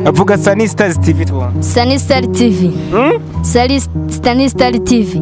vuga Sunny Stars TV tubona Sunny Star TV Mm? Sali Sunny Star TV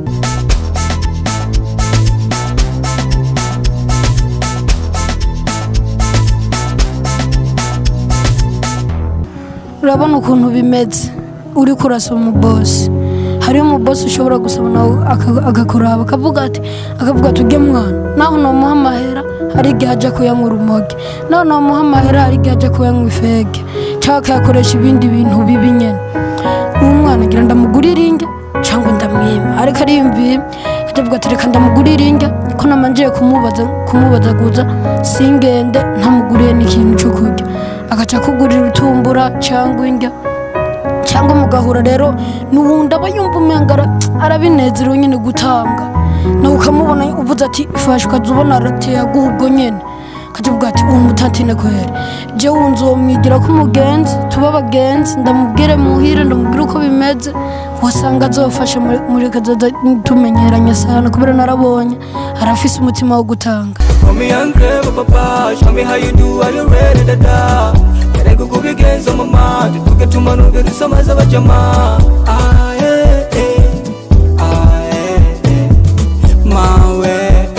urabona ukuntu bimeze uri kurasa umubosi hariyo umubosi ushobora gusaba nawe aka- agakuraba akavuga ati akavuga ati ujye mwana naho namuha amahera hari igihe ajya kuyanywa urumogi naho namuha amahera hari igihe ajya kuyanywa ifege cyangwa akayakoresha ibindi bintu bibi nyine uwo mwana agira ndamugurire inge cyangwa ndamwima ariko ariyumviye akavuga ati reka ndamugurire inge ko namanjiye kumubaza kumubazaguza singende ntamuguriye n'ikintu cyo kurya agaca akugurira utumbura cyangwa indya cyangwa mugahura rero n'ubundi aba yumva umenga ara- arabinezerewe nyine gutanga nawe ukamubona uvuze ati fashe ukaza ubona arateye aguha ubwo nyine akajya avuga ati uwo mutatine kwera jya wunze uwo mwigira ko umugenzi tuba abagenzi ndamubwire muhire ndamubwire uko bimeze wasanga azofasha muri- muri kazoza tumenyeranye sana kubera narabonye arafise umutima wo gutanga Call me hungry, papa. Show me how you do. Are you ready to die? Can I go go against on my mind? To get to my no get some as a jama. Ah, yeah, yeah. Ah, yeah, yeah. My way.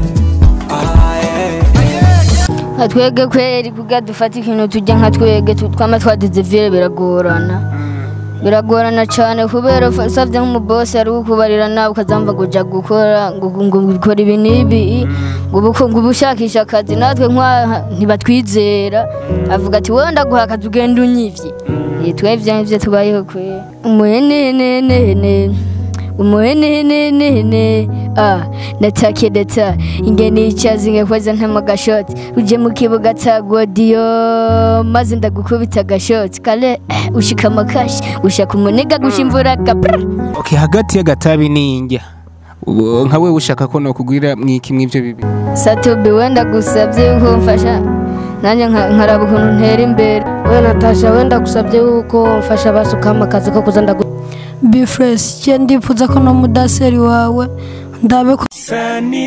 Ah, yeah. nka twege kweri kugira dufate ikintu tujya nka twege tu- twama twadize vire biragorana biragorana cyane kubera usabye nk'umubosi ari kukubarira nawe ukazamva ngo ujya gukora ngo ngo gukora ibi n'ibi ngo ubu- ngo uba ushakisha akazi natwe nk'aha ntibatwizera avuga ati wowe ndaguha akazi ugenda unyivye Eh, twebwe nivyo tubayeho kweri umuhenenenene umuhenenenene ah natake data ingene icazi ngakoza ntama gashoti uje mu kibuga ca godiyo maze ndagukubita agashoti kale eh, ushika makashi ushaka umunega gushimvura kapra okay hagati y'agatabi n'indya ubu nka wewe ushaka ko nokugurira mwiki mw'ivyo bibi satobi wenda gusabye yuko mfasha nanjye nka- nkaraba ukuntu ntera imbere we natasha wenda gusabye yuko mfasha basukamo akazi ko kuza ndagu bifuresi cye ndifuza ko no mudaseri wawe ndabe ko Sunny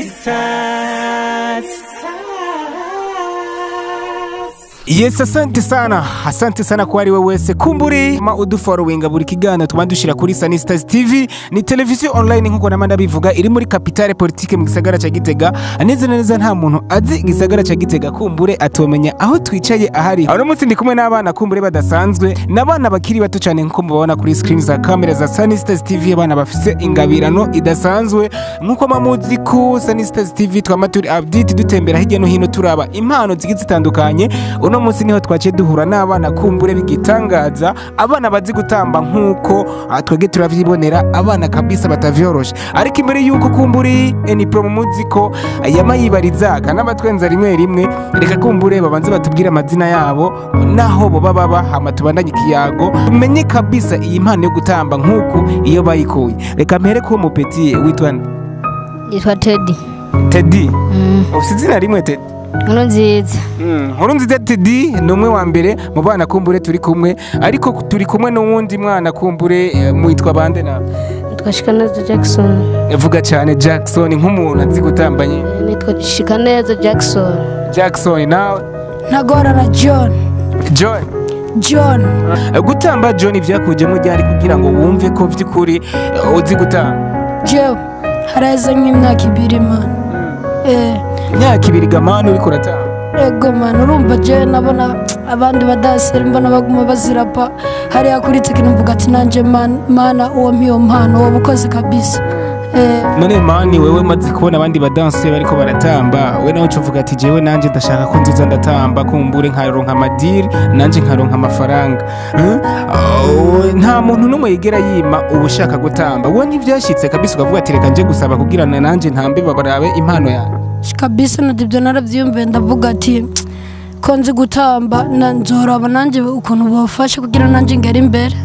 Stars. yes asante sana asante sana kwa ari we wese kumburi ma udufollowinga buri kiganiro tuba dushira kuri Sunny Stars TV ni televiziyo online nkuko nama ndabivuga iri muri kapitale politike mu gisagara ca Gitega neza na neza nta muntu azi igisagara ca Gitega kumbure atomenya aho twicaye ahari aho munsi ndi kumwe n'abana kumbure badasanzwe n'abana bakiri bato cyane nkuko mubabona kuri screen za kamera za Sunny Stars TV abana bafise ingabirano idasanzwe nkuko mamuzi ko Sunny Stars TV twama turi update dutembera hirya no hino turaba impano zigiye zitandukanye uno munsi niho twaciye duhura n'abana kumbure bigitangaza abana bazi gutamba nkuko ah, twebwe turavyibonera abana kabisa batavyoroshe ariko imbere yuko kumburi eni pro muzi ko yama yibarizaga n'abatwenza rimwe rimwe reka kumbure babanze batubwire amazina yabo naho bo baba bahama tubandanye ikiyago tumenye kabisa iyi mpano yo gutamba nkuko iyo bayikuye reka mpere ko mupeti witwa nde? yitwa tedi Teddy ufite izina rimwe Teddy nkuru nziza nkuru nziza Teddy ni umwe wa mbere mu bana kumbure turi kumwe ariko turi kumwe n'uwundi mwana kumbure eh, mwitwa bande na nitwa shikaneza jackson vuga cyane Jackson nk'umuntu azi gutambanye Eh, nitwa shikaneza jackson Jackson nawe ntagorana john John john Eh, gutamba John byakujemo ryari kugira ngo wumve ko by'ukuri eh, uzi gutamba jewe haraheze nk'imyaka ibiri mani eh imyaka ibiri gamani uriko uratamba ego mani urumva jewe nabona abandi badaseri mbona baguma bazirapa hariya kuri tekino mvuga ati nanjye man- mana uwo mpiyo mpano uwo bukozi kabisa eh none mani wewe maze kubona abandi badanse bariko baratamba we nawe ucuvuga ati jewe nanje ndashaka ko nziza ndatamba kumbure nkaronka amadiri nanje nkaronka amafaranga Eh? Oh, nta muntu n'umwe yigera yima uba ushaka gutamba wowe ntivyashitse kabisa ukavuga ati reka nje gusaba kugira na nanje ntambe babarabe impano yawe kabisa na ibyo narabyiyumviye ndavuga ati ko nzi gutamba na nzoraba nanjye ukuntu bafashe kugira nanjye ngere imbere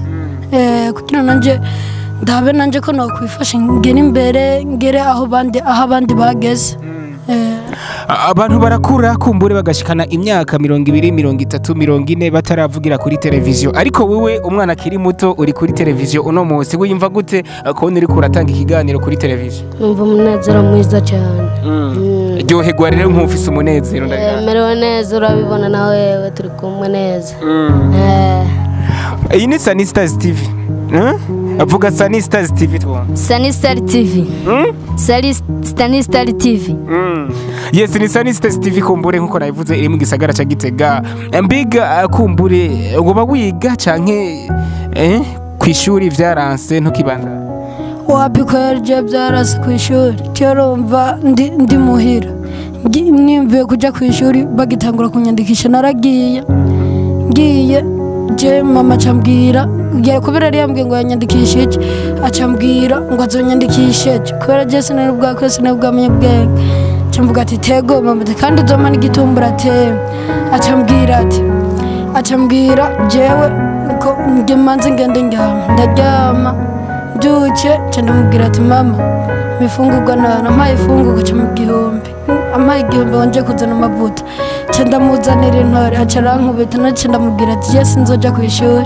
eh kugira nanjye ndabe nanjye ko nakwifashe ngere imbere ngere aho bandi aho abandi bageze eh A- abantu barakura kumbure bagashikana imyaka mirongo ibiri mirongo itatu mirongo ine bataravugira kuri televiziyo ariko wowe umwana akiri muto uri kuri televiziyo uno munsi wiyumva gute eh, kubona uriko uratanga ikiganiro kuri televiziyo numva umunezero mwiza cyane Mm. ryoherwa rero nk'ufise umunezero Eh, ndabihamya. merewe neza urabibona na wewe turi kumwe neza Eh, iyi ni Sunny Stars TV Eh? avuga Sunny Stars TV twumva Sunny Star TV Sari Sunny Star TV yes ni Sunny Stars TV kumbure nkuko nabivuze iri mu gisagara ca Gitega mbiga uh, kumbure uba wiga canke eh kwishuri vyaranse ntukibanda wapi ko yaryo byarasi ku ishuri kera umva ndi ndi muhira Ngi- nimvuye kujya ku ishuri bagitangura kunyandikisha naragiye ngiye je mama acambwira ya kubera yari yambwiye ngo yanyandikishije acambwira ngo azonyandikishije kubera je sinari bwakwe sinari bwamenye ubwenge acamvuga ati tego mama ati kandi uzoma n'igitumbura teme acambwira ati acambwira jewe ko nge manze ngende ndyama ndaryama mbyuke nca ndamubwira ati mama imifungurwa nana ampaye ifungurwa ca mu gihumbi ampaye igihumbi wanje kuzana amavuta nca ndamuzanira intore aca arankubita naca ndamubwira ati ye sinzoja ku ishuri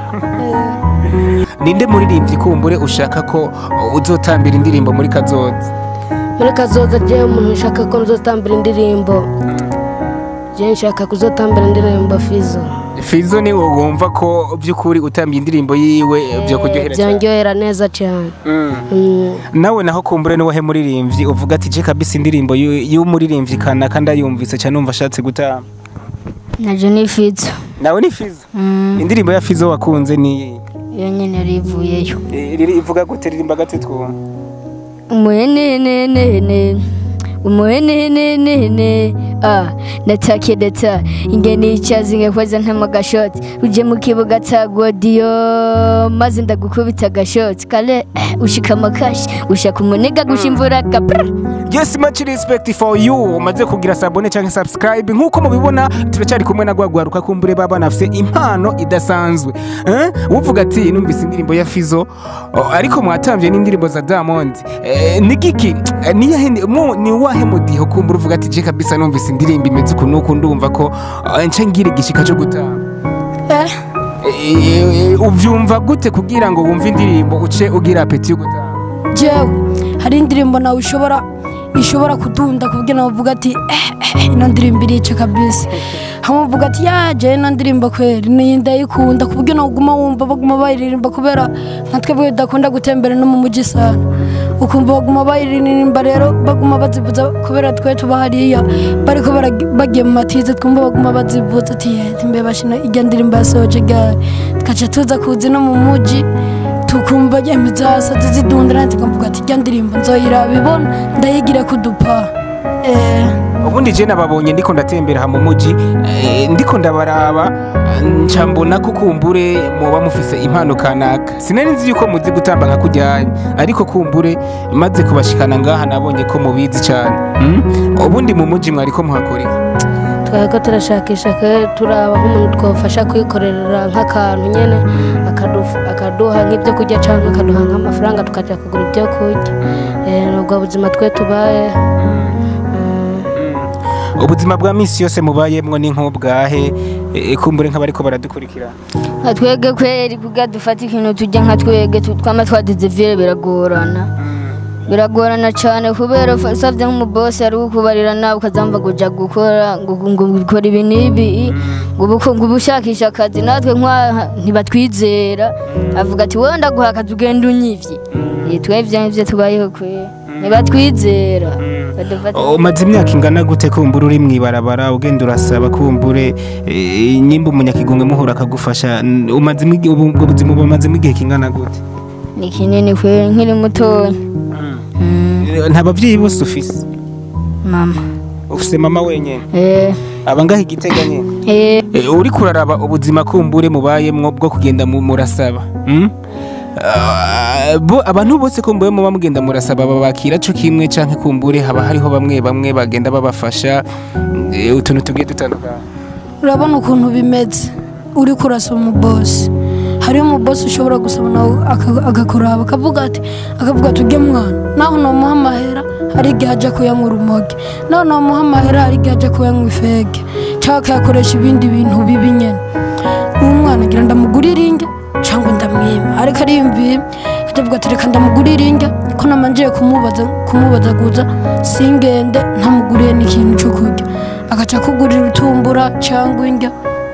ninde muririmbyi kumbure ushaka ko uh, uzotambira indirimbo muri kazoza muri kazoza jewe umuntu ushaka ko nzotambira indirimbo jewe nshaka kuzotambira indirimbo fizo Fizo ni wowe wumva ko by'ukuri utambiye indirimbo yiwe byo kuryohera cyane byanryohera neza cyane Mm. Mm. nawe naho kumbure niwahe muririmbyi uvuga ati je kabisa indirimbo y'u- y'umuririmbyi kanaka ndayumvise cyane numva ashatse gutamba naje ni Fizo nawe ni Fizo Mm, indirimbo ya Fizo wakunze ni iyi? iyo nyene rivuyeyo Eh, riri ivuga gute ririmba gate twumva umuhenenenene umuhenenenene ah natake deta ingene icazi ngakwaza ntama gashoti uje mu kibuga ca godiyo maze ndagukubita agashoti kale eh, ushika amakashi ushaka umuniga gushimvura kapra yes much respect for you umaze kugira sabone cyangwa subscribe nk'uko mubibona turacyari kumwe na gwagwaruka kumbure baba nafise impano idasanzwe eh? uvuga ati numvise indirimbo ya Fizo oh, ariko mwatambye n'indirimbo za Diamond eh, ni giki Eh, ni yahe mu ni wahe mudiho kumbure uvuga ati je kabisa numvise indirimbo imeze uku nuku ndumva ko eh, nca ngira igishika cyo gutamba eh Eh, eh, uvyumva gute kugira ngo wumve indirimbo uce ugira apeti yo gutamba jewe hari indirimbo nawe ushobora ishobora kudunda kuburyo nawe uvuga ati eh, eh, ino ndirimbo irica kabisa hamwe uvuga ati ya jewe ino ndirimbo kweri ni ndayikunda kuburyo nawe uguma wumva baguma bayiririmba kubera nka twebwe tudakunda gutembera no mu mujyi sana ukumva baguma bayiririmba rero baguma bazivuza kubera twe tuba hariya bariko baragi- bagiye mu matize twumva baguma bazivuza ati ye mbe bashina ijya ndirimbo yasohoje gare tukaca tuza kuzi no mu mujyi tukumva imizasazi zidunda nanjye nkavuga ati ijya ndirimbo nzoyiraba ibona ndayigira kudupa eh, ubundi je nababonye ndiko ndatembera aha mu muji eh, ndiko ndabaraba nca mbona ko kumbure muba mufise impano kanaka sinari nzi yuko muzi gutamba nka kujyanye ariko kumbure maze kubashikana ngaha nabonye ko mubizi cyane mm? ubundi mu muji mwariko muhakorera twari ko turashakisha ke turaba nk'umuntu twafasha kwikorera nk'akantu nyine akaduf- akaduha nk'ibyo kurya cyangwa akaduha nk'amafaranga tukajya kugura ibyo kurya Eh, ni ubwo buzima twe tubaye ubuzima bwa misi yose mubayemwo ni nk'ubwahe eh, kumbure nk'abariko baradukurikira nka twebwe kweri kugira dufate ikintu tujya nka twebwe tu- twama twadize vire biragorana biragorana cyane kubera fa- usavye nk'umubosi ari kukubarira nawe ukazamva ngo uja gukora ngo ngo ukora ibi n'ibi ngo ubu ngo ubu ushakisha akazi natwe nk'aha ntibatwizera avuga ati wowe ndaguha akazi ugenda unyivye Eh, twebwe nivyo tubayeho kweri ntibatwizera badufata umaze imyaka ingana gute kumbure uri mwibarabara ugenda urasaba kumbure eh, nyimba umunyakigongwe muhura akagufasha n- umaze imi- ubu- ubwo buzima bumazemo igihe kingana gute ni kinini kweri nkiri mutoya Mm, Eh, nta bavyeyi bose ufise mama ufise mama wenyene eh aba ngaho igitega nyene eh Eh, uriko uraraba ubuzima kumbure mubayemwo bwo kugenda mu- murasaba mm? Ah, bo abantu bose kumbure muba mugenda murasaba babakira co kimwe canke kumbure haba hariho bamwe bamwe bagenda babafasha eh, utuntu tugiye dutandukanye urabona ukuntu bimeze uri kurasa umubosi hariho umubosi ushobora gusaba nawe aka- agakuraba akavuga ati akavuga ati ujye mwana naho namuha amahera hari igihe ajya kuyanywa urumogi naho namuha amahera hari igihe ajya kuyanywa ifege cyangwa akayakoresha ibindi bintu bibi nyine uwo mwana agira ndamugurire inge cyangwa ndamwima ariko ariyumviye akavuga ati reka ndamugurire inge ko namanjiye kumubaza kumubazaguza singende ntamuguriye n'ikintu cyo kurya agaca akugurira utumbura cyangwa indya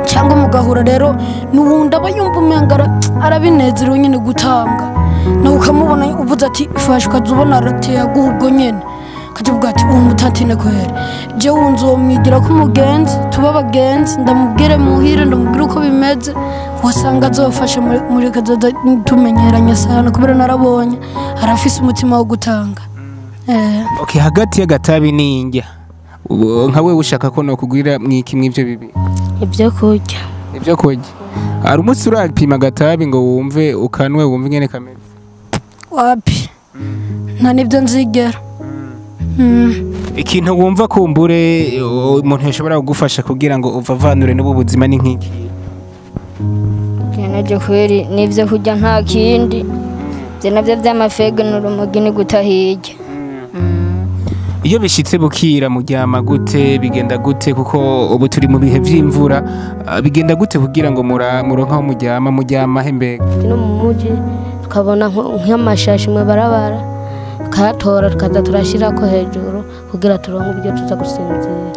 cyangwa mugahura rero n'uwundi aba yumva umenga ara- arabinezerewe nyine gutanga nawe ukamubona uvuze ati fashe ukaza ubona arateye aguha ubwo nyine ukajya uvuga ati uwo mutatine kwere je wunze uwo mwigira ko umugenzi tuba abagenzi ndamubwire muhire ndamubwire uko bimeze wasanga azofashe muri- muri kazoza tumenyeranye sana kubera narabonye arafise umutima wo gutanga eh. okay hagati y'agatabi n'indya ubu nka wewe ushaka ko nokugurira mwiki mw'ivyo bibiri ibyo kurya ibyo kurya hari umunsi urapima agatabi ngo wumve ukanwe wumve ingene kameze wapi nta nibyo nzigera Mm. ikintu wumva kumbure uh, umuntu yashobora kugufasha kugira ngo uvavanure n'ubu buzima ni nk'iki naje kweri n'ibyo kurya nta kindi ibyo nabyo by'amafege n'urumogi ni guta hirya iyo bishitse bukira muryama gute bigenda gute kuko ubu turi mu bihe vy'imvura uh, bigenda gute kugira ngo mura- muronke aho muryama muryama he mbega no mu mujyi tukabona nko- nk'amashashi mu barabara tukayatora tukaza turashyira ko hejuru kugira turonke uburyo tuza gusinzira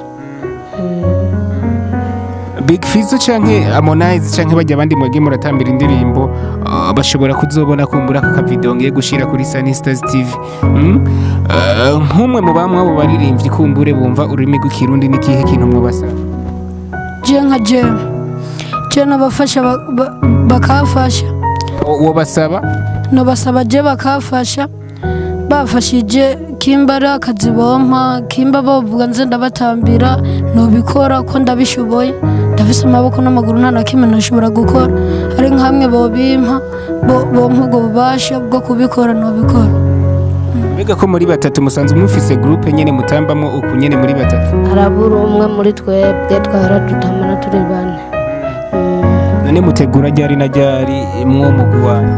Big Fizzo canke Harmonize canke bajya abandi mwage muratambira indirimbo uh, bashobora kuzobona kumbura aka kavideo ngiye gushira kuri Sunny Stars TV mm? uh, nk'umwe mu bamwe abo baririmbyi kumbure bumva ururimi rw'ikirundi n'ikihe kintu mwabasaba je nka je je nabafasha ba- ba- bakafasha uwo basaba nabasaba je bakafasha bafashije kimba ari akazi bompa kimba bavuga nze ndabatambira nobikora ko ndabishoboye ndafise amaboko n'amaguru nta na kimwe nashobora gukora ari nkamwe bobimpa bo- bompa ubwo bubasha bwo kubikora nobikora mbega ko muri batatu musanzwe mufise groupe nyene mutambamwo uku nyene muri batatu harabura umwe muri twebwe twara dutamana turi bane Mm. none mutegura ryari na ryari mwo mugwi wanyu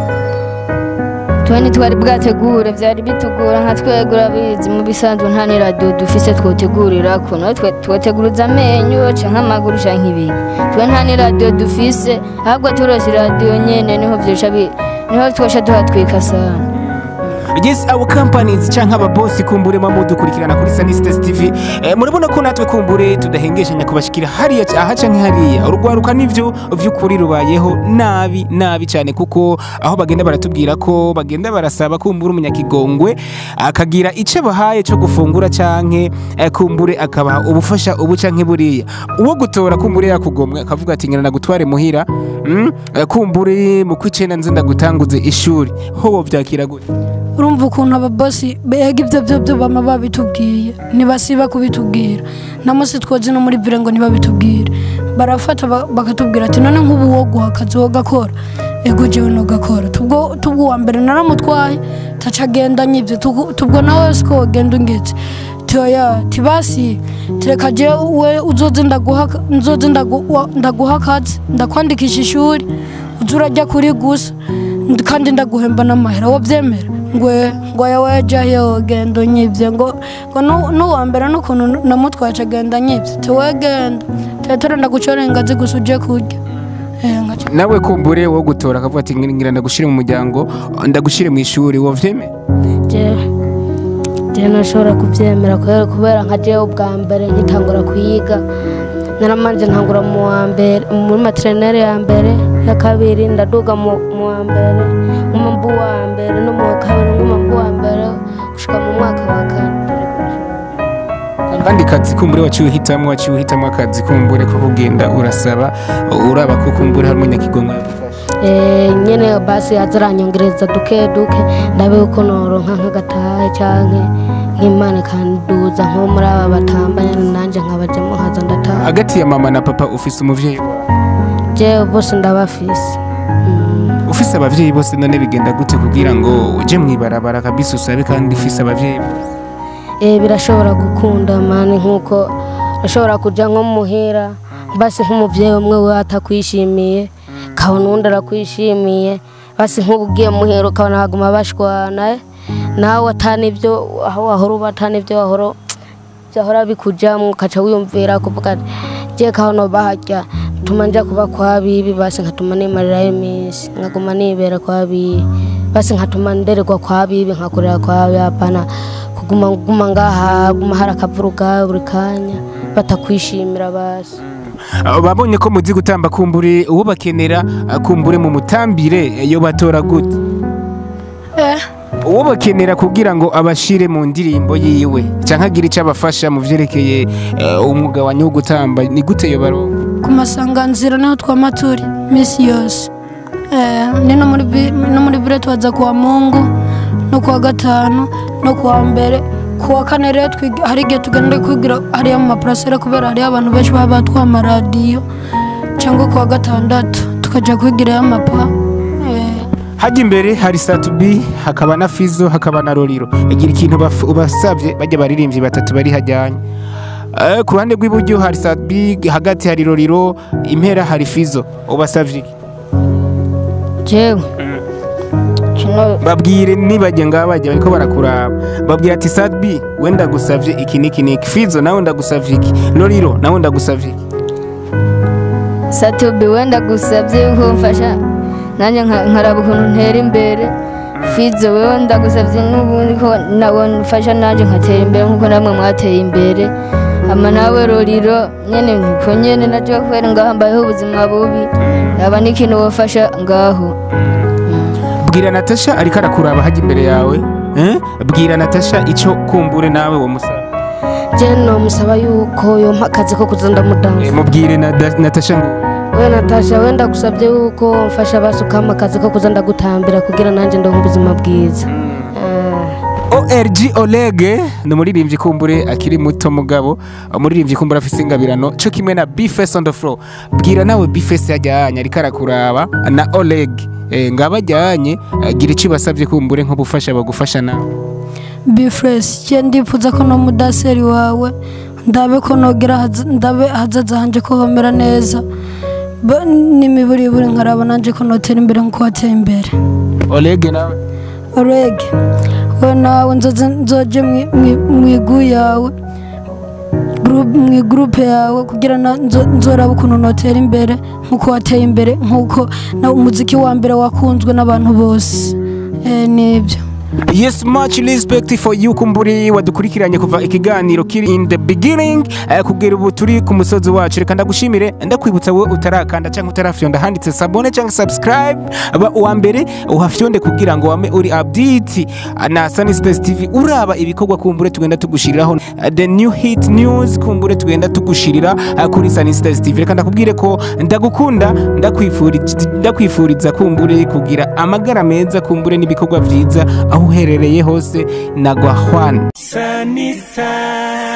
tuba ntitwari bwategure byari bitugora nka twego urabizi mu bisanzwe nta n'iradiyo dufise twotegurira ko nawe twe- twoteguruza amenyo canke amaguru canke ibintu twe nta n'iradiyo dufise ahubwo turose iradiyo nyene niho vyosha bi- niho twosha tuhatwika sana yes abo companies canke ababosi kumbure mwa mudukurikirana kuri Sunny Stars TV eh, murabona ko natwe kumbure tudahengeshanya kubashikira hariya ca- aha canke hariya urugwaruka nivyo vy'ukuri rubayeho nabi nabi cyane kuko aho bagenda baratubwira ko bagenda barasaba kumbura umunyakigongwe akagira ico bahaye cyo gufungura canke eh, kumbure akabaha ubufasha ubu canke buriya uwo gutora kumbure yakugomwe akavuga ati ngena nagutware muhira mm? eh, kumbure mu kwicenda nze ndagutanguze ishuri ho vyakira gute urumva ukuntu ababosi bega ibyo byo byo bama babitubwiye ntibasiba kubitubwira na munsi twoze no muri vire ngo ntibabitubwire barafata ba- bakatubwira ati none nk'ubu wo guha akazi wo gakora ego jewe no gakora tubwo tubwo uwa mbere naramutwaye taca agenda nyivyo Tugu- tubwo nawe siko wogenda ungetse toya tibasi tireka je we uzoze ndaguha nzoze ndagu- wa- ndaguha akazi ndakwandikisha ishuri uze urajya kuri gusa Ndi- kandi ndaguhemba n'amahera wobyemera ngwe ngo yawe jahe wogenda unyivye ngo ngo nu- n'uwa mbere n'ukuntu namutwaye aca agenda anyivye tiwegenda tetere ndagucora ingazi gusa uje kurya Eh, ngaca- nawe kumbure wo gutora akavuga ati ngira ndagushire mu muryango ndagushire mu ishuri wo vyeme je je nashobora kubyemera kubera kubera nka jewe ubwa mbere nkitangura kuyiga naramanje ntangura mu wa mbere muri materinere ya mbere ya kabiri ndaduga mu mu wa mbere nguma mbu wa mbere no mu wa kabiri nguma mbu wa mbere gushika mu mwaka wa kane kandi kazi kumbure waciye uhitamwo waciye uhitamwo akazi kumbure ko kugenda urasaba uraba ko kumbure hari umunyakigongwe yagufasha Eh, nyene basi azaranyongereza duke duke ndabe uko noronka nk'agatahe canke nk'imana ikanduza nko muri aba batambanye nanje nkabajamo nkaza ndataha hagati ya mama na papa ufise umuvyeyi wawe jewe bose ndabafise Mm. ufise abavyeyi bose none bigenda gute kugira ngo uje mwibarabara kabisa usabe kandi ufise abavyeyi bose Eh, birashobora gukunda mani nk'uko urashobora kuja nko muhira basi nk'umuvyeyi umwe we atakwishimiye kabona uwundi arakwishimiye basi nk'ubu ugiye muhira ukabona haguma bashwana eh, nawe atanivyo aho wahora uba atanivyo wahora byahora bikujamwo ukaca wiyumvira kuvuga ati je kahono baharya tuma nja kuba kwa bibi basi nkatuma nimarirayo iminsi nkaguma nibera kwa bibi basi nkatuma ndererwa kwa bibi nkakurira kwa bibi hapana kuguma guma ngaha guma hari akavuruga buri kanya batakwishimira basi Uh, babonye ko muzi gutamba kumbure uwo bakenera uh, kumbure mu mutambire yo batora gute eh uwo bakenera kugira ngo abashire mu ndirimbo yiwe canke agire ico abafasha mu vyerekeye uh, umwuga wanyu wo gutamba ni gute yo baronka ku masanganzira niho twama turi misi yose Eh, ni no muri bi- no muri bire tubaza kuwa mungu no kuwa gatanu no kuwa mbere kuwa kane rero twiga- hari igihe tugenda kwigira hariya mu maparasera kubera hariyo abantu benshi baba batwaye amaradiyo cyangwa kuwa gatandatu tukaja kwigirayo amapa Eh, hajya imbere hari satubi hakaba na fizo hakaba na roriro igira ikintu baf- ubasavye bajya baririmbyi batatu bari hajyanye Eh, ku ruhande rw'iburyo hari satubi hagati hari roriro impera hari fizo ubasavye iki jewe kino babwire nibajya ngaho bajya bariko barakuraba babwira ati satubi we ndagusavye iki n'iki n'iki fizo nawe ndagusavye iki roriro nawe ndagusavye iki satubi wenda gusabye yuko mfasha nanjye nka- nkaraba ukuntu ntera imbere fizo wewe ndagusabye n'ubundi ko nawe mfasha nanjye nkatera imbere nk'uko namwe mwateye imbere ama nawe roriro nyene nko nyene naje kubera ngaho mbayeho ubuzima bubi yaba n'ikintu wofasha ngaho bwira natasha ariko arakuraba hajya imbere yawe eh? bwira natasha ico kumbure nawe wo musaba je nomusaba yuko yompa akazi ko kuza Eh, ndamudansa mubwire na natasha ngo we natasha wenda gusabye yuko mfasha basukama akazi ko kuza ndagutambira kugira nanjye ndonke ubuzima bwiza Eh, org olege ni umuririmbyi kumbure akiri muto mugabo umuririmbyi kumbure afise ingabirano co kimwe na bface on the floor bwira nawe bface yajyanye ariko arakuraba na oleg eh, ngaba ajyanye gira ico basavye kumbure nk'ubufasha bagufasha nawe bifuresi cye ndifuza ko no mudaseri wawe ndabe ko nogira haz- ndabe hazaza hanje ko homera neza Ba- n'imiburiburi nkaraba nanje ko notera imbere nkuko wateye imbere oleg nawe rege we nawe nzoze nzoje mwi- mwi- mwigu yawe group- mu gurupe yawe kugira na nzo- nzoraba ukuntu notera imbere nkuko wateye imbere nkuko na umuziki wa mbere wakunzwe n'abantu bose Eh, nibyo yes much respect for you kumburi wadukurikiranye kuva ikiganiro kiri in the beginning eh, kugera ubu turi ku musozi wacu reka ndagushimire ndakwibutsa wowe utarakanda cyangwa utarafyonda handitse sabone cyangwa subscribe aba uwa mbere uhafyonde kugira ngo wame uri update na Sunny Stars TV uraba ibikorwa kumbure tugenda tugushiriraho eh, the new hit news kumbure tugenda tugushirira eh, kuri Sunny Stars TV reka ndakubwire ko ndagukunda ndakwifuriza ndakwifuriza kumbure kugira amagara meza kumbure n'ibikorwa byiza aho uherereye hose na Gwahwan Sunny side.